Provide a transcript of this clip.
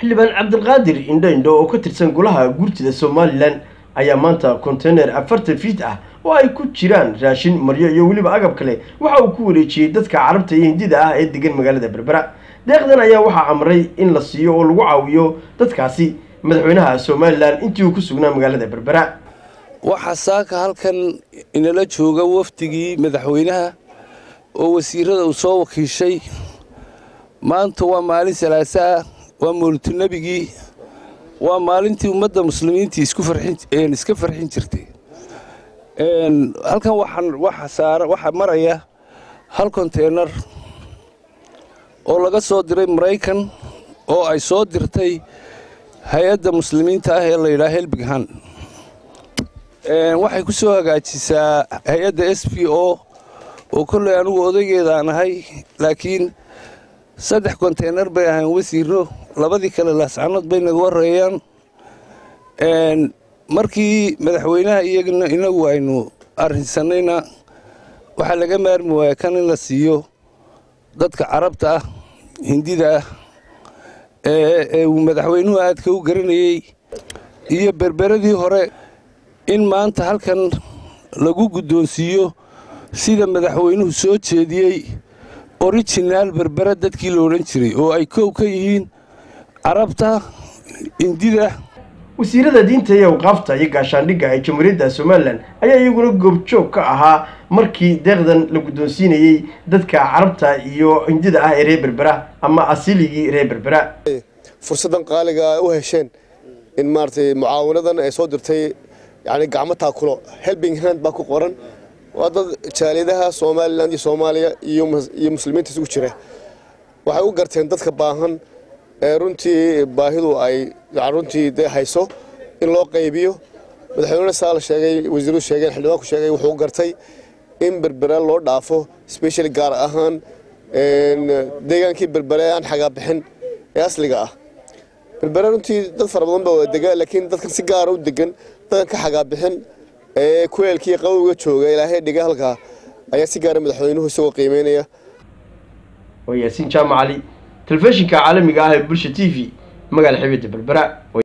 xildhibaan cabdilqaadir indho indho oo ka tirsan golaha guurtida somalilan ayaa maanta konteyner afartan fiit ah oo ay ku jiraan raashin maryo iyo weliba agab kale waxa uu ku wareejiyey dadka carabta iyo hindida ah ee degan magaalada berbera deeqdan ayaa waxaa amray in la siiyo oo lagu caawiyo dadkaasi madaxweynaha somalilan intii uu ku sugnaa magaalada berbera waxaa saaka halkan inala jooga wafdigii madaxweynaha oo wasiirada uu soo wakiishay maanta waa maalin salaasaa waa mawlidunebigii waa maalintii ummadda muslimiintii iska farxin jirtay halkan waxaa maraya hal konteynar oo laga soo diray maraykan oo ay soo dirtay hay-adda muslimiinta ah ee layidhaha helbighan waxay ku soo hagaajisaa hay-adda s b o oo kolley anugu odaygeedaan ahay laakiin saddex konteynar bay ahayn wasiiro labadii kale laascanood bay naga wareeyaan markii madaxweynaha iyagana inagu aynu arrinsanayna waxaa laga maarmi waaya kan in la siiyo dadka carabta ah hindida ah ee uu madaxweynuhu aadka u garanayey iyo berberadii hore in maanta halkan lagu guddoonsiiyo sida madaxweynuhu soo jeediyey orijinaal berbera dadkii la odhan jiray oo ay kow ka yihiin carabta hindida wasiirada diinta iyo awqaafta iyo gaashaandhigga ee jamhuuriyadda somalilan ayaa iyaguna goobjoog ka ahaa markii deeqdan la guddoonsiinayey dadka carabta iyo hindida ah ee reer berbera ama asiligii reer berbera fursaddan qaaliga u hesheen in maaragtay mucaawanadan ay soo dirtay yani gacmo taakulo helbing hand baa ku qoran waa dad jaaliyadaha somalilan iyo soomaaliya iyo muslimiinta isugu jira waxay u garteen dadka baahan ee runtii baahidu ay runtii de hayso in loo qaybiyo madaxweynena saa la sheegay wasiiradu sheegeen xildhibaanku sheegay wuxuu gartay in berbera loo dhaafo specially gaar ahaan deegaankii berbere aan xagaabixin ee asliga ah berbere runtii dad fara badan baa dega laakiin dadkan si gaara u degan dadkan ka xagaabixin ee kuleelkii qabowga jooga ilaahay dhiga halkaa ayaa si gaara madaxweynuhu isagoo qiimeynaya waa yaasiin jaamac cali telefishinka caalamiga ah ee bulsha t v magaala xibidda berbera